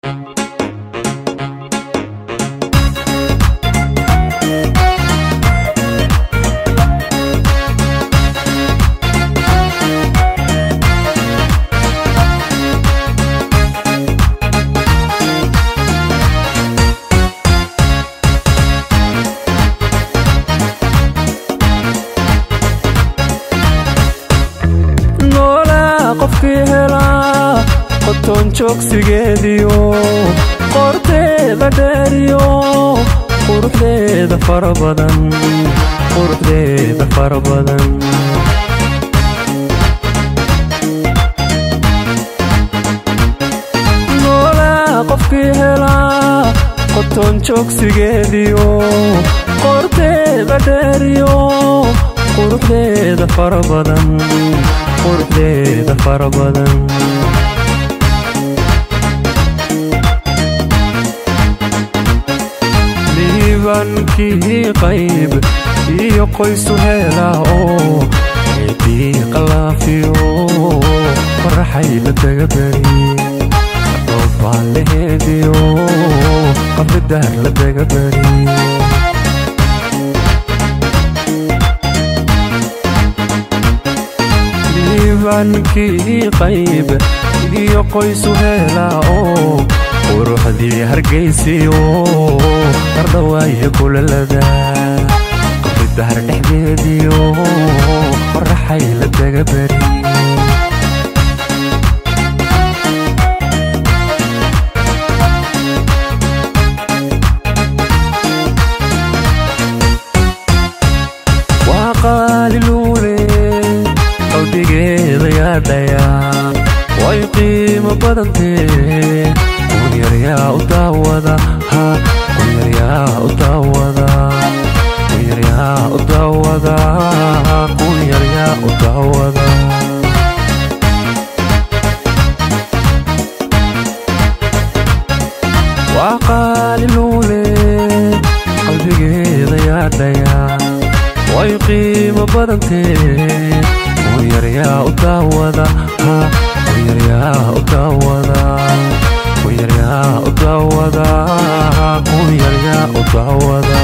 noolaa qofkii helaa qotoon joogsigeediyo qorteeda dheeriyo quruxdeeda fara badan quruxdeeda fara badan noolaa qofkii helaa qotoon joogsigeediyo qorteeda dheeriyo quruxdeeda fara badan quruxdeeda fara badan liibankii qayb iyo qoysu heelaa oo eedii qalaafiyo faraxay la daga beri dhoobaan laheediyo qabridaar la daga beri liibankii qayb iyo qoysu heelaa oo quruxdii hargaysiyo qardhawaayo kulalada qabridahar dhexdeediyo qoraxay la daga beri waa qaaliluule qalbigeeda yaadhayaa way qiimo badantee kunyaryaa u daawada ha kunyaryaa u daawada kunyaryaa u daawada kunyaryaa u daawada waa qaaliluule qalbigeeda yaadhayaa way qiimo badantee kunyaryaa u daawada ha kunyaryaa u daawada kunyaryaa u daawada kunyaryaa u daawada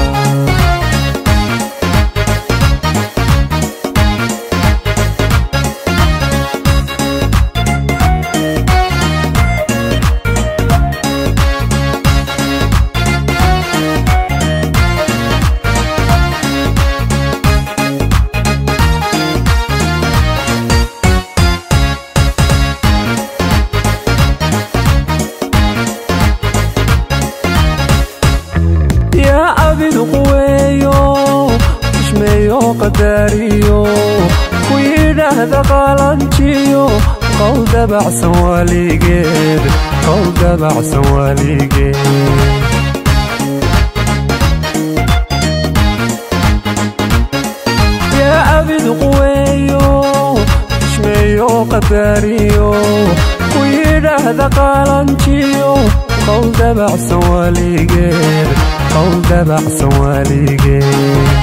yaa abidu quweeyo ishmeeyo qadaariyo ku yidhaahda qaalanjiyo qow dabacsan waaligeed qow dabacsan waaligeed yaa abidu quweeyo ishmeeyo qadaariyo ku yidhaahda qaalanjiyo qow dabacsan waaligeed qow dabacsan waaligeed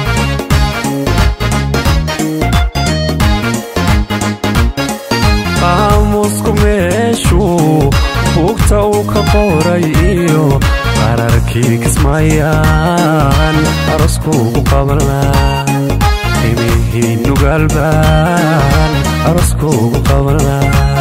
qaamusku meeshuu buugta uu ka qoray iyo qararkii kismaayaan aroskuugu qabanlaa imihii nugaalbaan aroskuugu qabanlaa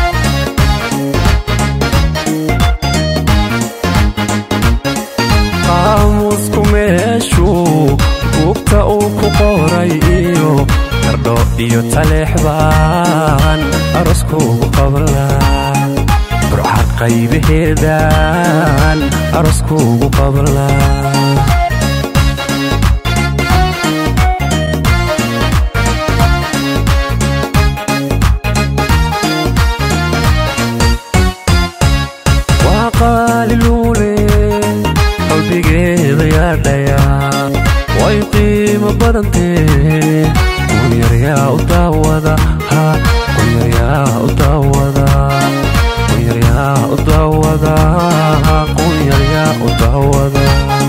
qaamusku meeshuu buugta uu ku qoray iyo qardho iyo taleexbaan aroskuugu qabanlaa burca qaybaheedaan aroskuugu qabanlaa waa qaaliluule qalbigeeda yaadhayaa way qiimo badantee kunyaryaa u daawada ha kunyaryaa u daawada kunyaryaa u daawada kunyaryaa u daawada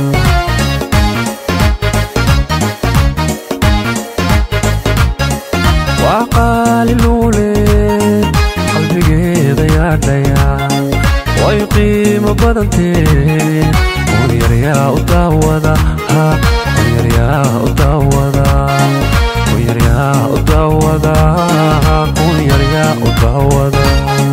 waa qaaliluule qalbigeeda yaadhayaa way qiimo badantee kunyaryaa u daawada kunyaryaa u daawada kunyaryaa u daawada kunyaryaa u daawada